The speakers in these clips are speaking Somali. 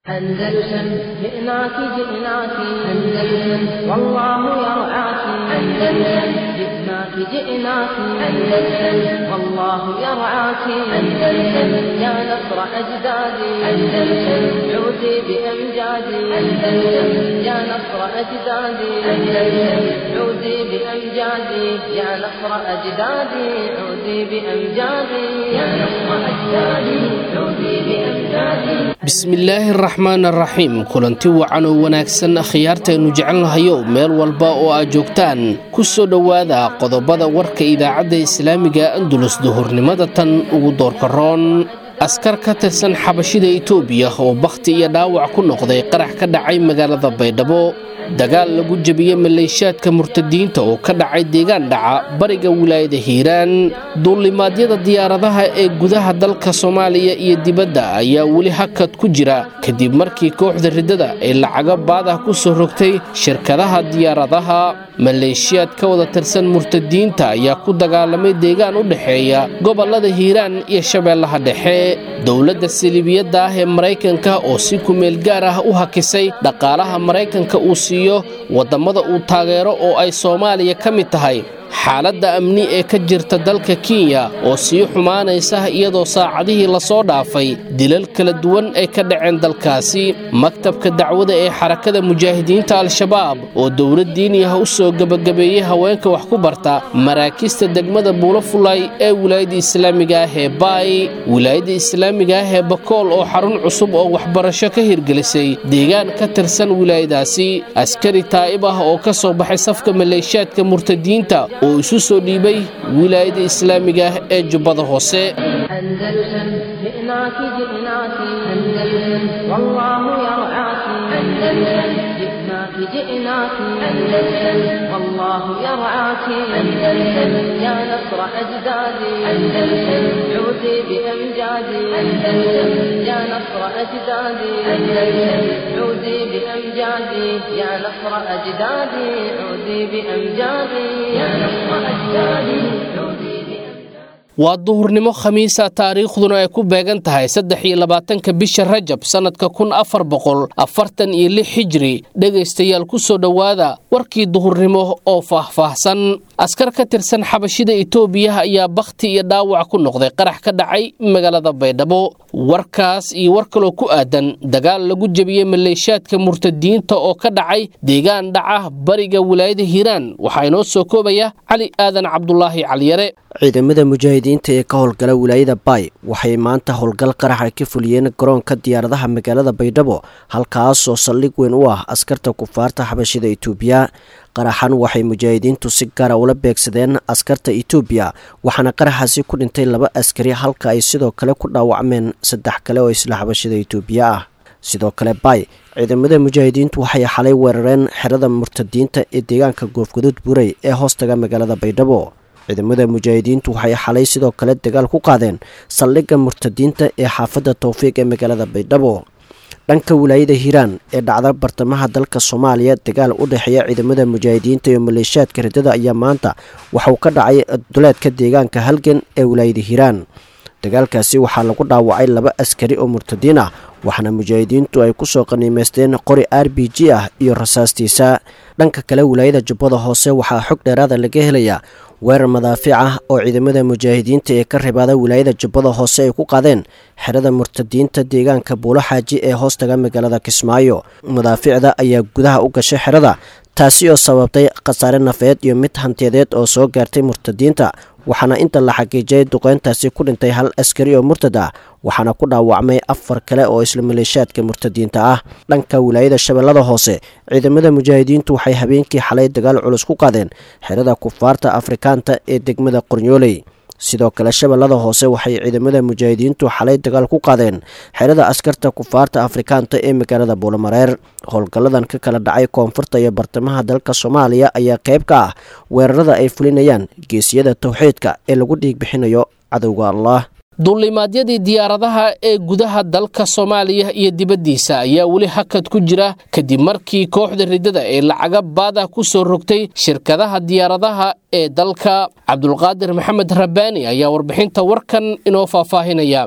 أندلسن جئناك جئناك أندلسن والله يرعاك أندلسن جئناك جئناك أندلسن والله يرعاك أندلسن يا نصر أجدادي أندلسن عودي بأمجادي أندلسن يا نصر أجدادي أندلسن عودي بأمجادي يا نصر أجدادي عودي بأمجادي يا نصر أجدادي عودي بأمجادي bismillaahi araxmaan araxiim kulanti wacan oo wanaagsan khiyaartaynu jecelnahayo meel walba oo aad joogtaan ku soo dhowaada qodobada warka idaacadda islaamiga andulus duhurnimada tan ugu doorka roon askar ka tirsan xabashida itoobiya oo bakhti iyo dhaawac ku noqday qarax ka dhacay magaalada baydhabo dagaal lagu jebiyey maleeshaadka murtadiinta oo ka dhacay deegaan dhaca bariga wilaayada hiiraan duulimaadyada diyaaradaha ee gudaha dalka soomaaliya iyo dibadda ayaa weli hakad ku jira kadib markii kooxda riddada ay lacago baadah ku soo rogtay shirkadaha diyaaradaha maleeshiyaad ka wada tirsan murtadiinta ayaa ku dagaalamay deegaan u dhexeeya gobollada hiiraan iyo shabeellaha dhexe dowladda saliibiyadda ah ee maraykanka oo si kumeel gaar ah u hakisay dhaqaalaha maraykanka uu siiyo waddamada uu taageero oo ay soomaaliya ka mid tahay xaaladda amni ee ka jirta dalka kenya oo sii xumaanaysa iyadoo saacadihii lasoo dhaafay dilal kala duwan ay ka dhaceen dalkaasi maktabka dacwada ee xarakada mujaahidiinta al-shabaab oo dowlad diini ah u soo gebagabeeyey haweenka wax ku barta maraakista degmada buulafulay ee wilaayadda islaamiga ah ee baay wilaayadda islaamiga ah ee bakool oo xarun cusub oo waxbarasho ka hirgelisay deegaan ka tirsan wilaayadaasi askari taa'ib ah oo ka soo baxay safka maleeshaadka murtadiinta oo isu soo dhiibay wilaayada islaamiga ah ee jubbada hoose أندلسن جئناك جئناك أندلسن والله يرعاك أندلسن جئناك جئناك أندلسن والله يرعاك أندلسن يا نصر أجدادي أندلسن عودي بأمجادي أندلسن يا نصر أجدادي أندلسن عودي بأمجادي يا نصر أجدادي عودي بأمجادي يا نصر أجدادي عودي بأمجادي waa duhurnimo khamiisa taariikhduna ay ku beegan tahay saddex iyo labaatanka bisha rajab sannadka kun afar boqol afartan iyo lix xijri dhegaystayaal ku soo dhowaada warkii duhurnimo oo faahfaahsan askar ka tirsan xabashida itoobiya ayaa bakhti iyo dhaawac ku noqday qarax ka dhacay magaalada baydhabo warkaas iyo war kaloo ku aadan dagaal lagu jebiyey maleeshaadka murtadiinta oo ka dhacay deegaan dhaca bariga wilaayada hiiraan waxaa inoo soo koobaya cali aadan cabdulaahi caliyare ciidamada mujaahidiinta ee ka howlgala wilaayada baay waxay maanta howlgal qaraxa ka fuliyeen garoonka diyaaradaha magaalada baydhabo halkaasoo saldhig weyn u ah askarta kufaarta xabashida itoobiya qaraxan waxay mujaahidiintu si gaara ula beegsadeen askarta itoobiya waxaana qaraxaasi ku dhintay laba askari halka ay sidoo kale ku dhaawacmeen saddex kale oo isla xabashida itoobiya ah sidoo kale baay ciidamada mujaahidiintu waxay xalay weerareen xerada murtadiinta ee deegaanka goofgaduud buurey ee hoostaga magaalada baydhabo ciidamada mujaahidiintu waxay xalay sidoo kale dagaal ku qaadeen saldhigga murtadiinta ee xaafadda towfiiq ee magaalada baydhabo dhanka wilaayada hiiraan ee dhacda bartamaha dalka soomaaliya dagaal u dhexeeya ciidamada mujaahidiinta iyo maleeshaadka riddada ayaa maanta waxauu ka dhacay duleedka deegaanka halgan ee wilaayada hiiraan dagaalkaasi waxaa lagu dhaawacay laba askari oo murtadiin ah waxaana mujaahidiintu ay kusoo qaniimeysteen qori r b g ah iyo rasaastiisa dhanka kale wilaayada jubbada hoose waxaa xog dheeraada laga helayaa weerar madaafiic ah oo ciidamada mujaahidiinta ee ka ribaada wilaayada jubbada hoose ay ku qaadeen xerada murtadiinta deegaanka buulo xaaji ee hoostaga magaalada kismaayo madaafiicda ayaa gudaha u gashay xerada taasi oo sababtay khasaare nafeed iyo mid hantiyadeed oo soo gaartay murtadiinta waxaana inta la xaqiijiyay duqeyntaasi ku dhintay hal askari oo murtad ah waxaana ku dhaawacmay afar kale oo isla maleeshaadka murtadiinta ah dhanka wilaayada shabeellada hoose ciidamada mujaahidiintu waxay habeenkii xalay dagaal culus ku qaadeen xerada kufaarta afrikaanta ee degmada qornyooley sidoo kale shabeellada hoose waxay ciidamada mujaahidiintu xalay dagaal ku qaadeen xerada askarta kufaarta afrikaanta ee magaalada buulamareer howlgalladan ka kala dhacay koonfurta iyo bartamaha dalka soomaaliya ayaa qayb ka ah weerarada ay fulinayaan geesiyada towxiidka ee lagu dhiig bixinayo cadowga allah duulimaadyadii diyaaradaha ee gudaha dalka soomaaliya iyo dibaddiisa ayaa weli hakad ku jira kadib markii kooxda riddada ee lacaga baadah ku soo rogtay shirkadaha diyaaradaha ee dalka cabdulqaadir maxamed rabbaani ayaa warbixinta warkan inoo faahfaahinaya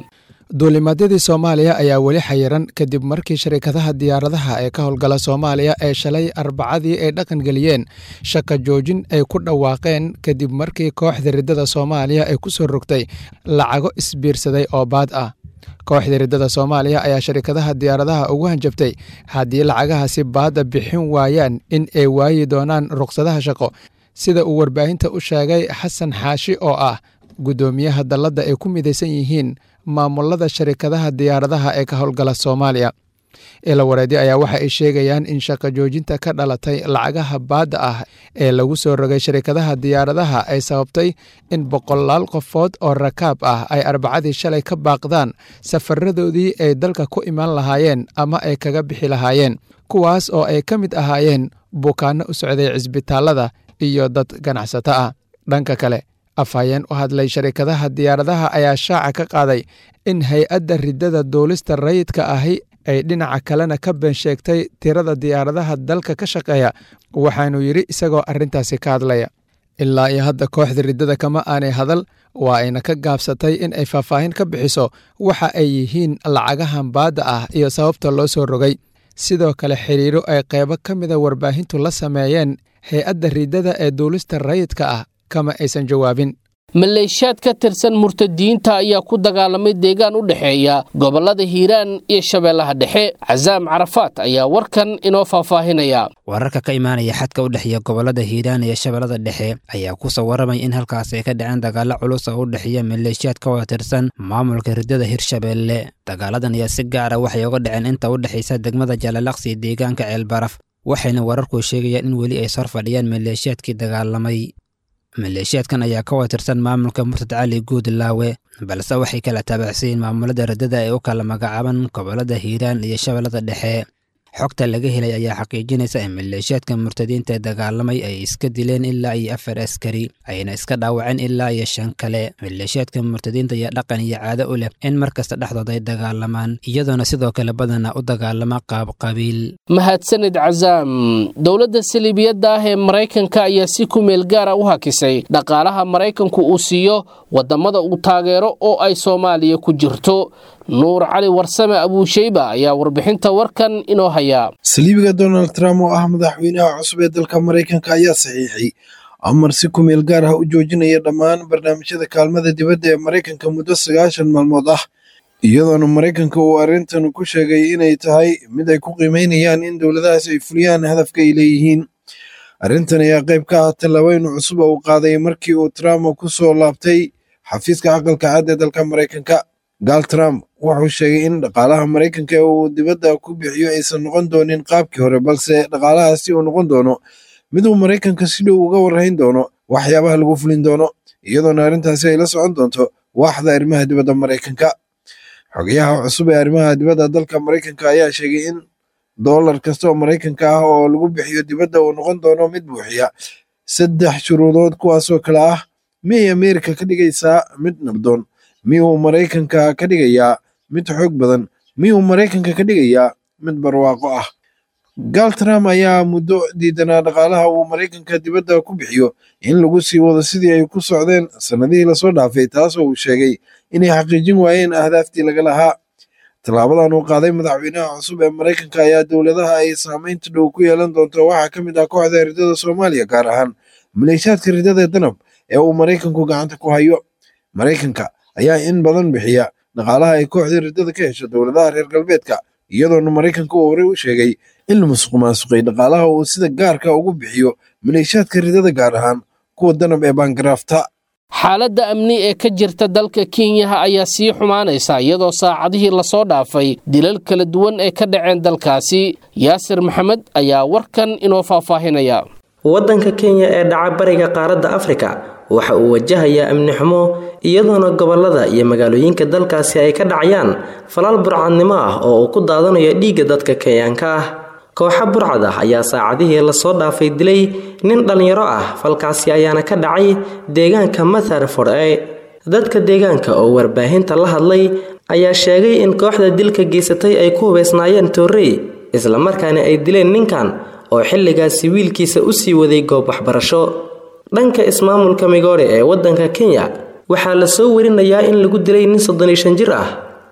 duulimaadyadii soomaaliya ayaa weli xayiran kadib markii sharikadaha diyaaradaha ee ka howlgala soomaaliya ee shalay arbacadii ay dhaqangeliyeen shaka joojin ay ku dhawaaqeen kadib markii kooxda riddada soomaaliya ay ku soo rogtay lacago isbiirsaday oo baad ah kooxda riddada soomaaliya ayaa sharikadaha diyaaradaha ugu hanjabtay haddii lacagahaasi baadda bixin waayaan in ay waayi doonaan ruqsadaha shaqo sida uu warbaahinta u sheegay xasan xaashi oo ah guddoomiyaha dalladda ay ku midaysan yihiin maamulada sharikadaha diyaaradaha ee ka howlgala soomaaliya ila wareedi ayaa waxa ay sheegayaan in shaqo joojinta ka dhalatay lacagaha baadda ah ee lagu soo rogay sharikadaha diyaaradaha ay sababtay in boqolaal qofood oo rakaab ah ay arbacadii shalay ka baaqdaan safaradoodii ay dalka ku imaan lahaayeen ama ay kaga bixi lahaayeen kuwaas oo ay ka mid ahaayeen bukaanno u socday cisbitaalada iyo dad ganacsato ah dhanka kale afhayeen u hadlay sharikadaha diyaaradaha ayaa shaaca ka qaaday in hay-adda riddada duulista rayidka ahi ay dhinaca kalena ka been sheegtay tirada diyaaradaha dalka ka shaqeeya waxaanuu yidhi isagoo arrintaasi ka hadlaya ilaa iyo hadda kooxda riddada kama aanay hadal waa ayna ka gaabsatay in ay faahfaahin ka bixiso waxa ay yihiin lacagahan baadda ah iyo sababta loo soo rogay sidoo kale xiriiro ay qaybo ka mida warbaahintu la sameeyeen hay-adda riddada ee duulista rayidka ah kama aysan jawaabin maleeshiyaad ka tirsan murtadiyiinta ayaa ku dagaalamay deegaan u dhexeeya gobollada hiiraan iyo shabeellaha dhexe casaam carafaat ayaa warkan inoo faahfaahinaya wararka ka imaanaya xadka u dhexeeya gobollada hiiraan iyo shabeellada dhexe ayaa ku soo waramay in halkaas ay ka dhaceen dagaalo culus oo u dhexeeya maleeshiyaad ka wada tirsan maamulka riddada hirshabeelle dagaaladan ayaa si gaara waxay uga dhaceen inta u dhexaysa degmada jaalalaqsi iyo deegaanka ceelbaraf waxayna wararku sheegayaan in weli ay sor fadhiyaan maleeshiyaadkii dagaalamay maleeshiyaadkan ayaa ka wada tirsan maamulka murtad cali guudlaawe balse waxay kala taabacsayiin maamulada riddada ee u kala magacaaban gobollada hiiraan iyo shabeellada dhexe xogta laga helay ayaa xaqiijinaysa in maleeshiyaadka murtadiinta ee dagaalamay ay iska dileen ilaa iyo afar askari ayna iska dhaawaceen ilaa iyo shan kale maleeshiyaadka murtadiinta ayaa dhaqan iyo caado u leh in mar kasta dhexdooda ay dagaalamaan iyadoona sidoo kale badana u dagaalama qaab qabiil mahadsanid casaam dowladda saliibiyadda ah ee maraykanka ayaa si ku meel gaara u hakisay dhaqaalaha maraykanku uu siiyo waddamada uu taageero oo ay soomaaliya ku jirto nuur cali warsame abuusheyba ayaa warbixinta warkan inoo hayaa saliibiga donald trump oo ah madaxweynaha cusub ee dalka maraykanka ayaa saxiixay amar si ku meel gaar ah u joojinaya dhammaan barnaamijyada kaalmada dibadda ee maraykanka muddo sagaashan maalmood ah iyadoona maraykanka uu arrintan ku sheegay inay tahay mid ay ku qiimeynayaan in dowladahaas ay fuliyaan hadafka ay leeyihiin arrintan ayaa qayb ka ah tallaabooyin cusub oo uu qaaday markii uu trump ku soo laabtay xafiiska aqalka cad ee dalka maraykanka gaal trump wuxuu sheegay in dhaqaalaha maraykanka ee uu dibadda ku bixiyo aysan noqon doonin qaabkii hore balse dhaqaalahaasi uu noqon doono mid uu maraykanka si dhow uga warhayn doono waxyaabaha lagu fulin doono iyadoona arrintaasi ay la socon doonto waaxda arrimaha dibadda maraykanka xogayaha cusub ee arrimaha dibadda dalka maraykanka ayaa sheegay in dollar kasta oo maraykanka ah oo lagu bixiyo dibadda uu noqon doono mid buuxiya saddex shuruudood kuwaasoo kale ah miyay ameerika ka dhigaysaa mid nabdoon miyuu maraykanka ka dhigayaa mid xoog badan miyuu maraykanka ka dhigayaa mid barwaaqo ah gaal trump ayaa muddo diidanaa dhaqaalaha uu maraykanka dibadda ku bixiyo in lagu sii wado sidii ay ku socdeen sannadihii lasoo dhaafay taasoo uu sheegay inay xaqiijin waayeen ahdaaftii laga lahaa tallaabadan uu qaaday madaxweynaha cusub ee maraykanka ayaa dowladaha ay saamaynta dhow ku yeelan doonto waxaa ka mid ah kooxda riddada soomaaliya gaar ahaan maleeshiyaadka riddada danab ee uu maraykanku gacanta ku hayo maraykanka ayaa in badan bixiya dhaqaalaha ay kooxdii riddada ka hesho dowladaha reer galbeedka iyadoona maraykanka uu horey u sheegay in la musuq maasuqay dhaqaalaha uu sida gaarka ugu bixiyo maleeshiyaadka riddada gaar ahaan kuwa danab ee baangaraafta xaaladda amni ee ka jirta dalka kenyaha ayaa sii xumaanaysa iyadoo saacadihii lasoo dhaafay dilal kala duwan ee ka dhaceen dalkaasi yaasir maxamed ayaa warkan inoo faahfaahinaya waddanka kenya ee dhaca bariga qaaradda afrika waxa uu wajahayaa amni xumo iyadoona gobollada iyo magaalooyinka dalkaasi ay ka dhacayaan falaal burcadnimo ah oo uu ku daadanayo dhiigga dadka kenyaanka ah kooxa burcad ah ayaa saacadihii lasoo dhaafay dilay nin dhallinyaro ah falkaasi ayaana ka dhacay deegaanka matharford e dadka deegaanka oo warbaahinta la hadlay ayaa sheegay in kooxda dilka geysatay ay ku hubaysnaayeen toorrey islamarkaana ay dileen ninkan oo xilligaasi wiilkiisa u sii waday goob waxbarasho dhanka ismaamulka migoore ee waddanka kenya waxaa la soo warinayaa in lagu dilay nin soddon iyo shan jir ah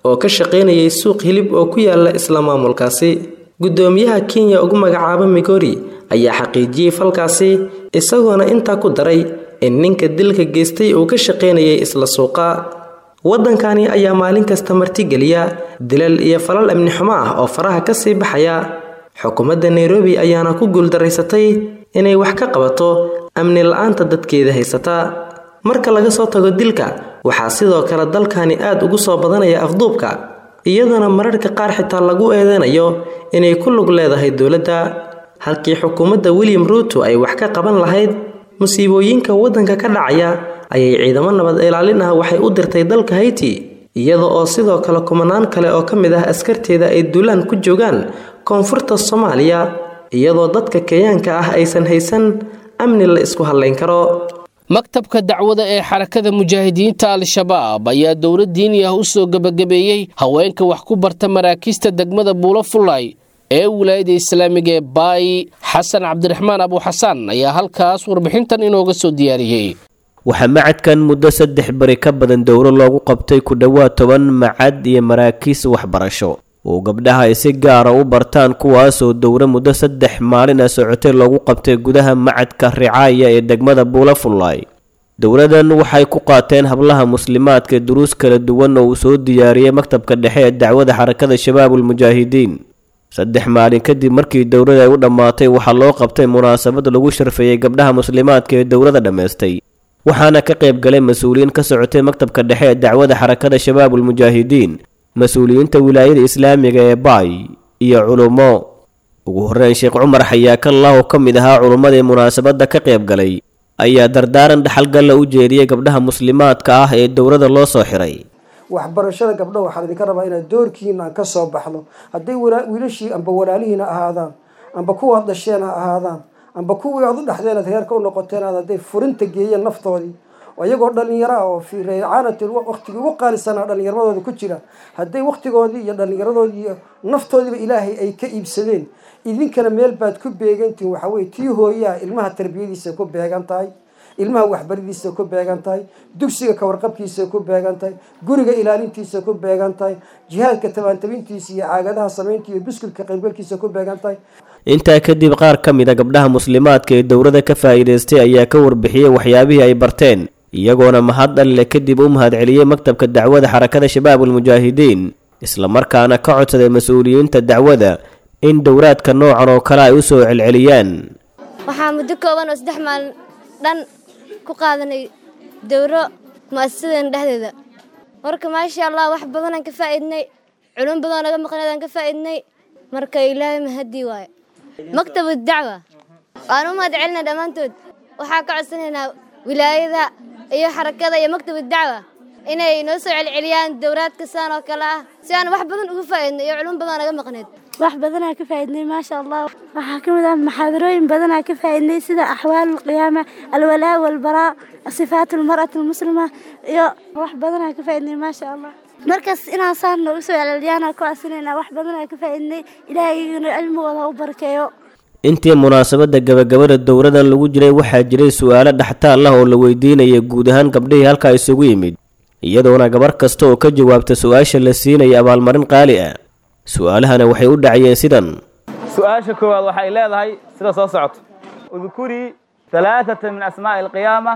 oo ka shaqaynayay suuq hilib oo ku yaala isla maamulkaasi guddoomiyaha kenya ugu magacaaba migori ayaa xaqiijiyey falkaasi isagoona intaa ku daray in ninka dilka geystay uu ka shaqaynayay isla suuqa waddankani ayaa maalin kasta martigeliya dilal iyo falal amni xumo ah oo faraha ka sii baxaya xukuumadda nairobi ayaana ku guuldaraysatay inay wax ka qabato amni la-aanta dadkeeda haysata marka laga soo tago dilka waxaa sidoo kale dalkani aad ugu soo badanaya afduubka iyadoona mararka qaar xitaa lagu eedeynayo inay ku lug leedahay dowladda halkii xukuumadda william ruuto ay wax ka qaban lahayd musiibooyinka waddanka ka dhacaya ayay ciidamo nabad ilaalin ah waxay u dirtay dalka hayti iyada oo sidoo kale kumanaan kale oo ka mid ah askarteeda ay duulaan ku joogaan koonfurta soomaaliya iyadoo dadka kenyaanka ah aysan haysan amni la isku hadlayn karo maktabka dacwada ee xarakada mujaahidiinta al-shabaab ayaa dowlad diini ah u soo gebagabeeyey haweenka wax ku barta maraakiista degmada buulo fullay ee wilaayada islaamiga ee baay xasan cabdiraxmaan abuuxasaan ayaa halkaas warbixintan inooga soo diyaariyey waxaa macadkan muddo saddex bari ka badan dowro loogu qabtay ku dhowaad toban macad iyo maraakiis waxbarasho oo gabdhaha ay si gaara u bartaan kuwaasoo dowro muddo saddex maalin a socotay loogu qabtay gudaha macadka ricaaya ee degmada buulafullaay dowladan waxay ku qaateen hablaha muslimaadka duruus kala duwan oo uu soo diyaariyey maktabka dhexe ee dacwada xarakada shabaabulmujaahidiin saddex maalin kadib markii dowlada ay u dhammaatay waxaa loo qabtay munaasabad lagu sharfeeyey gabdhaha muslimaadka ee dowlada dhammaystay waxaana ka qayb galay mas-uuliyiin ka socotay maktabka dhexe ee dacwada xarakada shabaabulmujaahidiin mas-uuliyiinta wilaayada islaamiga ee baay iyo culummo ugu horreyn sheekh cumar xayaakallah oo ka mid ahaa culummadii munaasabadda ka qayb galay ayaa dardaaran dhaxalgalla u jeediyey gabdhaha muslimaadka ah ee dowladda loo soo xiray waxbarashada gabdha waxaan idinka rabaa inaad doorkiina aan ka soo baxno hadday wiilashii amba walaalihiina ahaadaan amba kuwaad dhasheen ha ahaadaan amba kuwii aad u dhexdeen aad reerka u noqoteen aad hadday furinta geeyeen naftoodii iyagoo dhalinyaro ah oo fii reecaanatin waqtigii ugu qaalisanaa dhallinyaramadooda ku jira hadday waqtigoodii iyo dhallinyaradoodii iyo naftoodiiba ilaahay ay ka iibsadeen idinkana meel baad ku beegantihin waxaa weye tii hooyaha ilmaha tarbiyadiisa ku beegan tahay ilmaha waxbaridiisa ku beegan tahay dugsiga kawarqabkiisa ku beegan tahay guriga ilaalintiisa ku beegan tahay jihaadka tabaantabintiisa iyo caagadaha samaynta iyo buskudka qaybgalkiisa ku beegan tahay intaa kadib qaar ka mid a gabdhaha muslimaadka ee dowladda ka faa'iidaystay ayaa ka warbixiyey waxyaabihii ay barteen iyagoona mahad dhalle kadib u mahadceliyey maktabka dacwada xarakada shabaabulmujaahidiin islamarkaana ka codsaday mas-uuliyiinta dacwada in dowraadka noocan oo kale ay u soo celceliyaan waxaa muddo kooban oo saddex maalin dhan ku qaadanay dowro mu'asasadeena dhexdeeda marka maasha allah wax badanaan ka faa'iidnay culum badanoo naga maqnaydaan ka faa'iidnay marka ilaahay mahadii waaye maktabu dacwa waan u mahad celinaa dhammaantood waxaa ka codsanaynaa wilaayada iyo xarakada iyo maktabu dacwa inay noo soo celceliyaan dowraadka saan oo kale ah si aan wax badan uga faa'iidno iyo culum badanoo naga maqnayd wax badanaa ka faa'iidnay maasha allah waxaa ka mid ah maxaadarooyin badanaa ka faa'iidnay sida axwaal alqiyaama alwalaa walbaraa sifaat almar'ati almuslima iyo wax badanaa ka faa'iidnay maasha allah markaas inaan saan noogu soo celceliyaana ku asinaynaa wax badanaa ka faa'iidnay ilaahayna cilmigooda ha u barakeeyo intii munaasabadda gabagabada dowladan lagu jiray waxaa jiray su-aalo dhaxtaal ah oo la weydiinaya guud ahaan gabdhihii halkaa isugu yimid iyadoona gabar kasta oo ka jawaabta su-aasha la siinaya abaalmarin qaali ah su-aalahana waxay u dhacayeen sidan su-aasha koowaad waxay leedahay sida soo socoto udkurii halaaثata min asmaa'i alqiyaama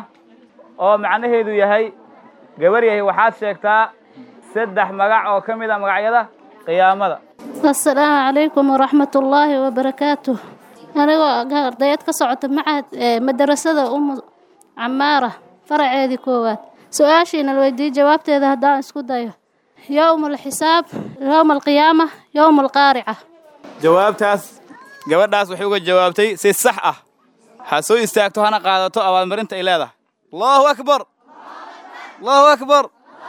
oo macnaheedu yahay gabar yahay waxaad sheegtaa saddex magac oo ka mid a magacyada qiyaamada asalaamu calaykum waraxmat ullaahi wabarakaatuh anigoo ardayad ka socota macahad madarasada umu camaara faraceedii koowaad su-aashiina la weydiiyey jawaabteeda haddaan isku dayo yowma alxisaab yowma alqiyaama yowma alqaarica jawaabtaas gabadhaas waxay uga jawaabtay si sax ah ha soo istaagto hana qaadato abaalmarinta ay leedahay allahu akbar allahu akbar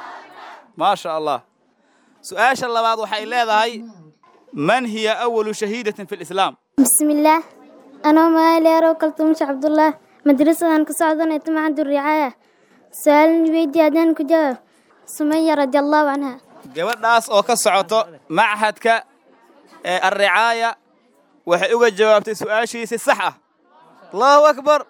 maa sha allah su-aasha labaad waxay leedahay man hiya awalu shahiidatin fi lislaam bismillaah anoo magaaleerow kaltuumasha cabdullah madrasadan ka socdanay tumacadu ricaaya su-aalin weydii haddaan ku jawaab sumaya radiallahu canha gabadhaas oo ka socoto machadka ee alricaaya waxay uga jawaabtay su-aashiisi sax ah allahu akbar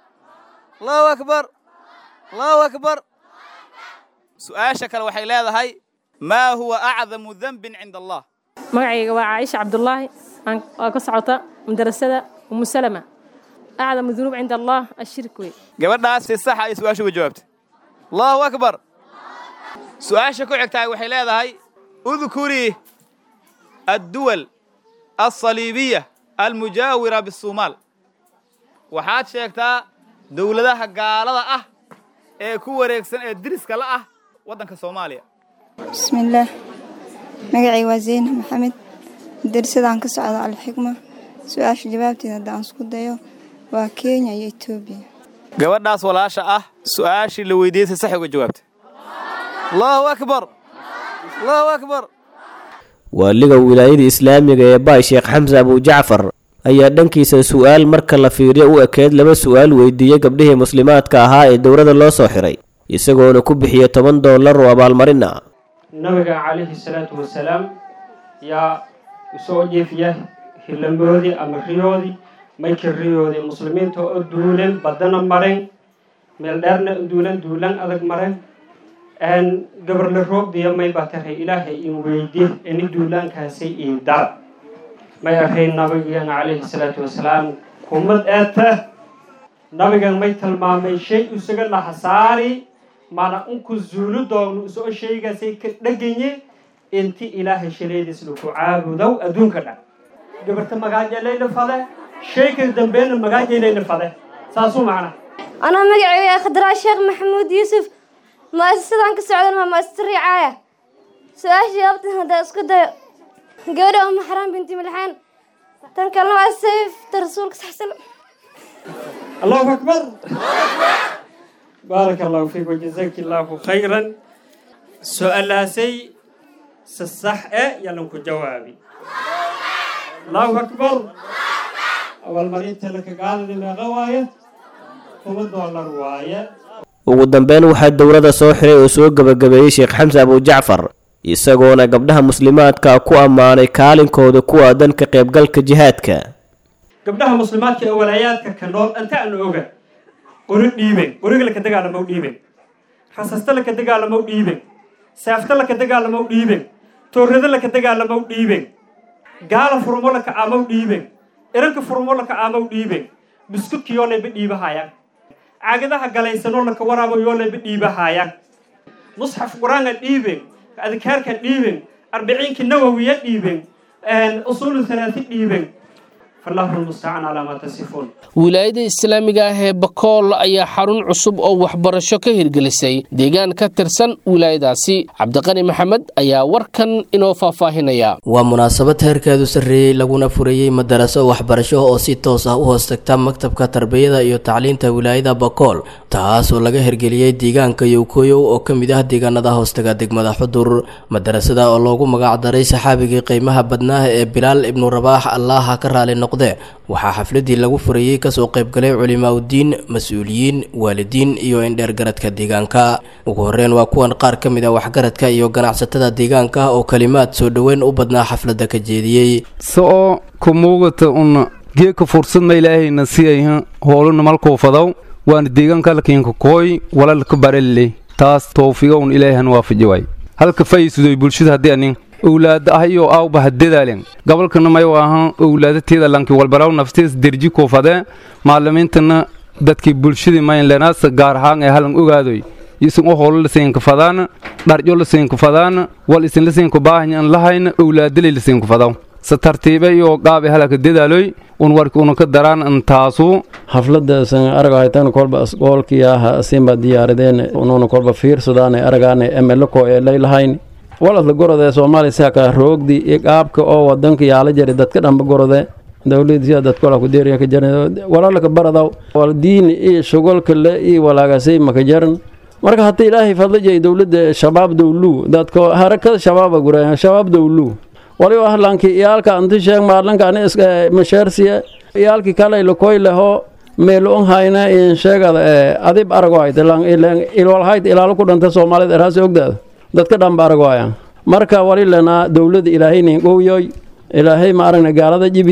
allahu akbar allahu akbar su-aasha kale waxay leedahay maa huwa acdamu dembin cinda allah magacayga waa caaisha cabdulaahi waa ka socota madarasada umu salama acdamu dunuub cinda allah ashirk wey gabadhaas si saxa ay su-aasha uga jawaabtay allahu akbar su-aasha ku xigtaay waxay leedahay udkurii adduwal alsaliibiya almujaawira bisuumaal waxaad sheegtaa dowladaha gaalada ah ee ku wareegsan ee diriska la ah waddanka soomaaliya bismillaah magacay waa zaynab maxamed darsadaan ka socda alxikma su-aasha jawaabteeda haddaan isku dayo waa kenya iyo etoobiya gabadhaas walaasha ah su-aashii la weydiiyey si sax uga jawaabtay allahu akbar allahu akbar waaliga wilaayada islaamiga ee baay sheekh xamse abujacfar ayaa dhankiisa su'aal marka la fiiriyo u ekeyd laba su'aal weydiiyey gabdhihii muslimaadka ahaa ee dowladda loo soo xiray isagoona ku bixiyey toban dollar oo abaalmarin ah nabiga calayhi salaatu wasalaam yaa usoo jeefiya hilamboodii ama riyoodii maykii riyoodii muslimiinta oo duulan badana maren meel dheerna duulan duulan adag maren gabarle roogdiya may baa tahay ilaahay in weydi ini duulaankaasay ii dar may ahayn nabigan calayhi salaatu wasalaam kumad eeta nabigan may tilmaamay shay isaga nahasaari mana unku zuulu doogno isoo shaygaasay ka dheganye inti ilaahay shaleediis laku caabudow adduunka dhan gabarta magaajelayna fade shayka dambeena magaajelayna fade saasuu macna anaa magacayga khadraa sheekh maxamuud yuusuf mu'asasadaan ka socdan waa mu'asasa ricaaya su-aasha jawaabtan haddaa isku dayo gabadha uma xaraan binti milxaan tan kalena waa sayfta rasuulka saxsan allahu akbar baaraka allahu fiik wajazaki allahu khayran su-aalaasay si sax e yalan ku jawaabi allahu akbar abaalmarinta lakagaaladi meeqa waaye kuma doolar waaye ugu dambeyn waxaa dowladda soo xiray oo soo gebagabeeyey sheekh xamse abujacfar isagoona gabdhaha muslimaadka ku ammaanay kaalinkooda ku aadan ka qaybgalka jihaadka gabdhaha muslimaadka ee walaayaadka ka nool anta aan oga qori dhiiben qoriga laka dagaalamo dhiiben rasasta laka dagaalamo dhiiben saafta laka dagaalamo dhiiben toorrada laka dagaalamo dhiiben gaala furmo laka aamow dhiiben iranka furmo laka aamow dhiiben biskudkiyoo layba dhiibahayaan caagadaha galaysanoo laka waraabayoo layba dhiibahayaan musxaf qur-aanka dhiiben adkaarka dhiiben arbiciinka nawowiya dhiiben usuulu halaati dhiiben fallahu lmustacaan calaa maa tasifuun wilaayada islaamiga ah ee bakool ayaa xarun cusub oo waxbarasho ka hirgelisay deegaan ka tirsan wilaayadaasi cabdiqani maxamed ayaa warkan inoo faahfaahinaya waa munaasabad heerkeedu sarreeyey laguna furayey madaraso waxbarasho oo si toos ah u hoos tagta maktabka tarbiyada iyo tacliinta wilaayada bakool taas oo laga hirgeliyey deegaanka yowkoyow oo ka mid ah deegaanada hoostaga degmada xudur madarasada oo loogu magacdaray saxaabigii qiimaha badnaa ee bilaal ibnu rabaax allaha ka raali noqde waxaa xafladii lagu furayey kasoo qaybgalay culimaaudiin mas-uuliyiin waalidiin iyo indheergaradka deegaanka ugu horreyn waa kuwan qaar ka mid a waxgaradka iyo ganacsatada deegaanka oo kalimaad soo dhoweyn u badnaa xafladda ka jeediyey so'o ku muugata una geedka fursadna ilaahayna siyayha hooluna malkuu fadaw waana deegaanka halkiinka kooy walalka barelle taas towfiiqowna ilaahan waafaji waay halka fayisudoy bulshada haddii anin owlaada ahayoo aawba hadadaalen gobolkana mayu ahaan owlaadateeda lanki walbaraw naftees derji kuufadee maalimiintana dadkii bulshadii maynlenaasa gaar ahaan ee halan ogaadoy isin u howlo lasiinka fadaana dharjo lasiinka fadaana wal isin lasiinka baahanya an lahayna owlaadalay lasiinka fadaw se tartiibe iyo gaabe halaka dadaaloy un warki unaka daraan an taasu xafladaasan aragahaytan kolba asgoolkiyaha asinba diyaaradeen ununa kolba fiirsadaane aragaane emelako ee laylahayn waladla gorode soomaaliya saka roogdi iyo qaabka oo wadanka yaala jari dadka dhamba gorode dowladisia dadkola ku deeriya ka jaran walaalaka baradaw wal diin iyo shugolka le iyo walaagasay maka jaran marka haddii ilaahay fadlijay dowladda shabaab dowlu dadko harakada shabaaba guraya shabaab dowlu waliba ahlanki iyaalka anti sheeg maalanka ani masheersiya iyaalki kale lakoy leho meelon hayna in sheegada adib arago hayt ilwalhayd ilaalo ku dhanta soomaalida eraasi ogdaada dadka dhanba aragwaaya marka wali lenaa dowladda ilaahaynin gowyoy ilaahay ma aragna gaalada jibi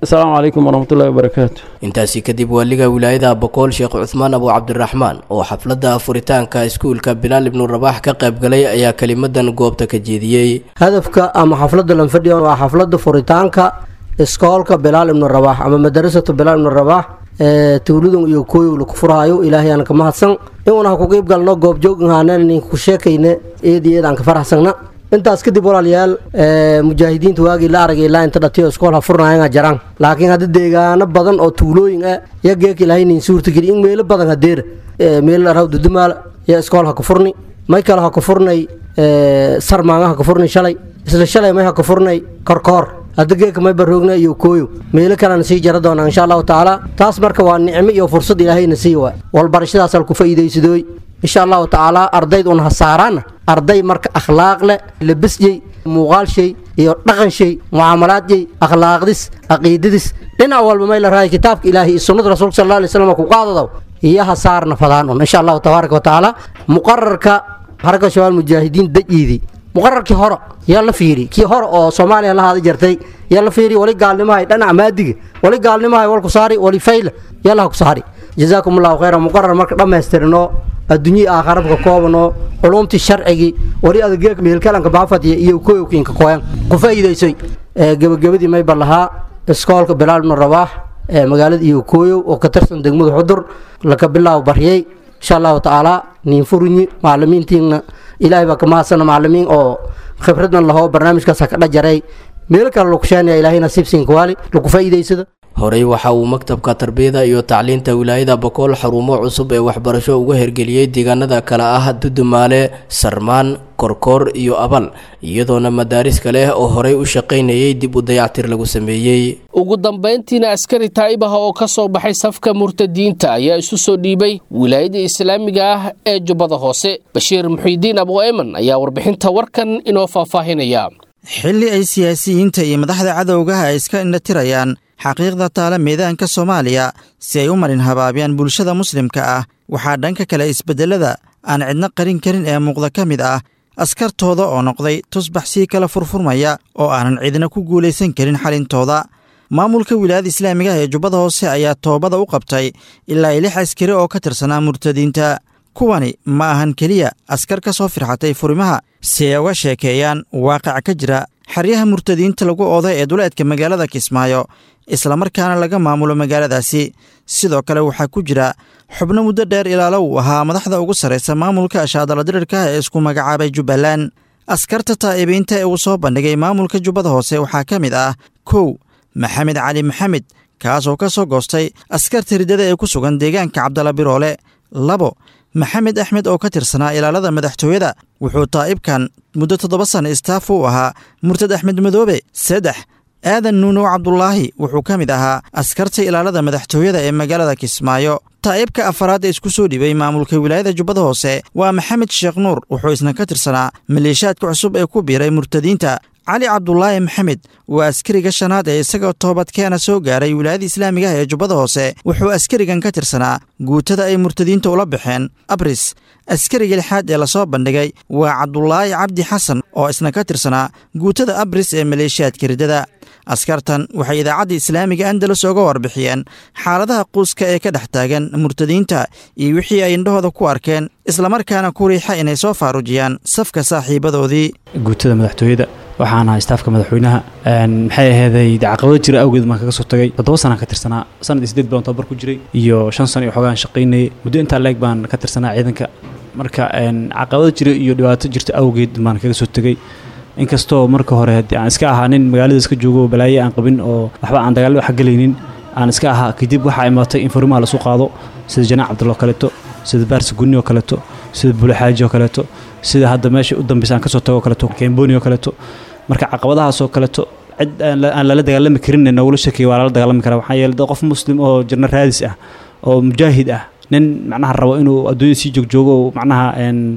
asalaamu calaykum waraxmatullahi wabarakaatu intaasi kadib waaliga wilaayada bokool sheekh cuthmaan abu cabdiraxmaan oo xafladda furitaanka iskuulka bilaal ibnu rabax ka qaybgalay ayaa kelimadan goobta ka jeediyey hadafka ama xafladda lanfadhiya waa xafladda furitaanka iskoolka bilaal ibnu rabax ama madarasatu bilaal ibnu rabax ee tuuladun iyo kooyow laku furaayo ilaahay aan ka mahadsan inuuna ha ku qiib galno goobjooghaann ku sheekayne eed iyo eed aan ka faraxsanna intaas kadib walaalayaal mujaahidiinta waagii la aragay ilaa inta dhatiyo iskool ha furnaayanga jaraan laakiin hadda deegaano badan oo tuulooyin ah ya geek ilaahay nin suurtageli in meelo badan hadeera meelo raw dudumaal ya iskool ha ku furni may kale ha ku furnay sarmaanga ha ku furni shalay isla shalay may ha ku furnay korkoor hadda geeka may baroogna iyo kooyo meelo kalena sii jara doonaa insha allahu tacaala taas marka waa nicmo iyo fursad ilaahayna sii waay walbarashadaas ku faa'iidaysadooy insha allahu tacaala ardayd un ha saaraana arday marka akhlaaq leh labasjey muuqaal shay iyo dhaqan shay mucaamalaad jey akhlaaqdis caqiidadis dhinac walba may la raaya kitaabka ilaahay iyo sunnada rasuulka sal alay slam ku qaadadaw iyo ha saarna fadaan un insha allahu tabaaraka wa tacaala muqararka xaraka shabaal mujaahidiin dajiidii muqararkii hore yaa la fiiri kii hore oo soomaaliya la haada jartay yaa la fiiri wali gaalnimahay dhanac maadiga wali gaalnimahay wal ku saari wali fayla yaa laha ku saari jazaakum allahu khayra muqarar marka dhammaystirno adduunyii aakharabka koobano culumtii sharcigii wali adageeg meelkalanka baafadiya iyo koyowkiinka koyan ku faa'iidaysoy gebagabadii mayba lahaa iskoolka bilaal ibnu rabaax ee magaalada iyo kooyow oo ka tirsan degmada xudur laka bilaabo baryay insha allahu tacaala niin furunyi macalimiintiina ilaahay baa ka mahadsana macalimiin oo khibradna lahoo barnaamijkaas ka dhajaray meelo kale lagu sheenaya ilaahay nasiibsiinka waali lagu faa'iidaysada horey waxa uu maktabka tarbiyada iyo tacliinta wilaayada bokool xarumo cusub ee waxbarasho uga hirgeliyey deegaanada kale ah dudumaale sarmaan korkoor iyo abal iyadoona madaaris kale oo horey u shaqaynayay dib u dayactir lagu sameeyey ugu dambayntiina askari taa'ibaha oo ka soo baxay safka murtadiinta ayaa isu soo dhiibay wilaayada islaamiga ah ee jubbada hoose bashiir muxiidiin abu eman ayaa warbixinta warkan inoo faahfaahinaya xilli ay siyaasiyiinta iyo madaxda cadowgaha ay iska indhatirayaan xaqiiqda taala meedaanka soomaaliya si ay u marin habaabiyaan bulshada muslimka ah waxaa dhanka kale isbeddelada aan cidno qarin karin ee muuqda ka mid ah askartooda oo noqday tusbax sii kala furfurmaya oo aanan cidna ku guulaysan karin xalintooda maamulka wilaayada islaamiga ah ee jubbada hoose ayaa toobada u qabtay ilaa ay lix askari oo ka tirsanaa murtadiinta kuwani ma ahan keliya askar ka soo firxatay furimaha si ay uga sheekeeyaan waaqac ka jira xeryaha murtadiinta lagu ooday ee duleedka magaalada kismaayo islamarkaana laga maamulo magaaladaasi sidoo kale waxaa ku jira xubno muddo dheer ilaalo uu ahaa madaxda ugu sarraysa maamulka ashaadala dirirka ee isku magacaabay jubbaland askarta taa'ibiinta ee uu soo bandhigay maamulka jubbada hoose waxaa ka mid ah kow maxamed cali maxamed kaasoo ka soo goostay askarta riddada ee ku sugan deegaanka cabdalla biroole labo maxamed axmed oo ka tirsanaa ilaalada madaxtooyada wuxuu taa'ibkan muddo toddoba sanna istaaf u ahaa murtad axmed madoobe saddex aadan nuunow cabdulaahi wuxuu ka mid ahaa askarta ilaalada madaxtooyada ee magaalada kismaayo taa'ibka afaraad ee isku soo dhibay maamulka wilaayada jubbada hoose waa maxamed sheekh nuur wuxuu isna ka tirsanaa maleeshaadka cusub ee ku biiray murtadiinta cali cabdulaahi maxamed waa askariga shanaad ee isagoo toobadkeena soo gaaray wilaayada islaamiga ah ee jubbada hoose wuxuu askarigan ka tirsanaa guutada ay murtadiinta ula baxeen abris askariga lixaad ee lasoo bandhigay waa cabdulaahi cabdi xasan oo isna ka tirsanaa guutada abris ee maleeshiyaadka riddada askartan waxay idaacadda islaamiga andalus oga warbixiyeen xaaladaha quuska ee ka dhex taagan murtadiinta iyo wixii ay indhahooda ku arkeen islamarkaana ku riixa inay soo faarujiyaan safka saaxiibadoodii guutada madaxtooyada waxaan ahaa istaafka madaxweynaha maxay aheeday caqabado jira awgeed baan kaga soo tagay toddoba sanaan ka tirsanaa sanad iyo sideed baan tababar ku jiray iyo shan sano iyo xoogaan shaqaynayay muddo intaa leeg baan ka tirsanaa ciidanka marka caqabado jira iyo dhibaato jirta awgeed baan kaga soo tegey inkastoo marka hore haddii aan iska ahaa nin magaalada iska joogo balaaye aan qabin oo waxba aan dagaallo xagelaynin aan iska ahaa kadib waxaa imaatay in furimaha lasu qaado sida janaac cabdulla oo kaleeto sida baarsi gunni oo kaleeto sida bulexaaji oo kaleeto sida hadda meesha u dambeysa aan kasoo tago oo kaleeto kemboni oo kaleeto marka caqabadahaasoo kaleeto cid aan lala dagaalami karin nogula shakiya waa lala dagaalami karaa waxaa yeele qof muslim oo jirno raadis ah oo mujaahid ah nin macnaha rabo inuu adduunyada sii joogjoogo oo macnaha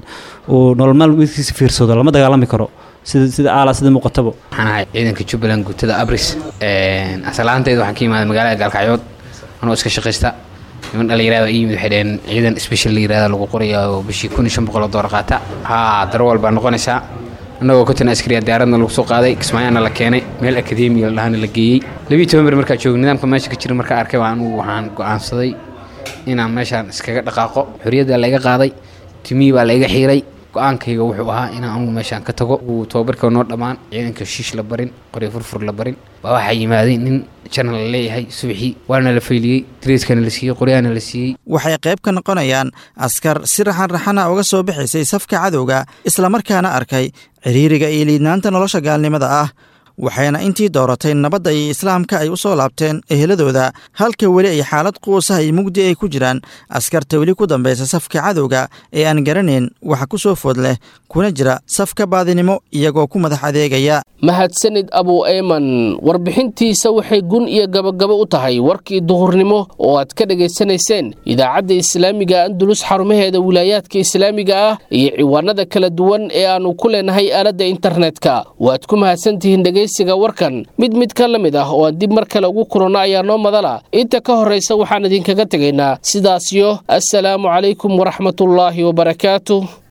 uu nolol maalmeedkiisa fiirsado lama dagaalami karo sida sida aala sida muuqatabo waxaan ahay ciidanka jubbaland guutada abris asalaantayda waxaan ka imaaday magaalada gaalkacyood anoo iska shaqaysta niman dhalinyarada ii yimid waxay dhaheen ciidan special la yirahda lagu qoraya oo bishii kun iyo shan boqol oo doolar qaata haa darwal baa noqonaysaa annagoo konton askariya diyaaradna lagu soo qaaday kismaayaana la keenay meel akademiya ladhahana la geeyey labiyi toban ber markaa joogay nidaamka meesha ka jira markaa arkay waa anugu waxaan go'aansaday inaan meeshaan iskaga dhaqaaqo xorriyadda layga qaaday timihii baa layga xiiray go-aankayga wuxuu ahaa inaan anugu meeshaan ka tago uu tababarka noo dhammaan ciidanka shiish la barin qoryo furfur la barin baa waxaa yimaaday nin janal la leeyahay subaxii waana la fayliyey dariiskana la siiyey qoryaana la siiyey waxay qayb ka noqonayaan askar si raxan-raxana uga soo bixaysay safka cadowga islamarkaana arkay ciriiriga iyo liidnaanta nolosha gaalnimada ah waxayna intii dooratay nabadda iyo islaamka ay u soo laabteen eheladooda halka weli ay xaalad quusaha iyo mugdi ay ku jiraan askarta weli ku dambaysa safka cadowga ee aan garanayn waxa ku soo food leh kuna jira safka baadinimo iyagoo ku madax adeegaya mahadsanid abu eyman warbixintiisa waxay gun iyo gabagabo u tahay warkii duhurnimo oo aad ka dhegaysanayseen idaacadda islaamiga andulus xarumaheeda wilaayaadka islaamiga ah iyo ciwaanada kala duwan ee aannu ku leenahay aaladda internetka waad ku mahadsantihiin dhegaysiga warkan mid mid ka la mid ah oo aan dib mar kale ugu kulanno ayaa noo madala inta ka horraysa waxaan idinkaga tegaynaa sidaasyo assalaamu calaykum waraxmatullaahi wabarakaatu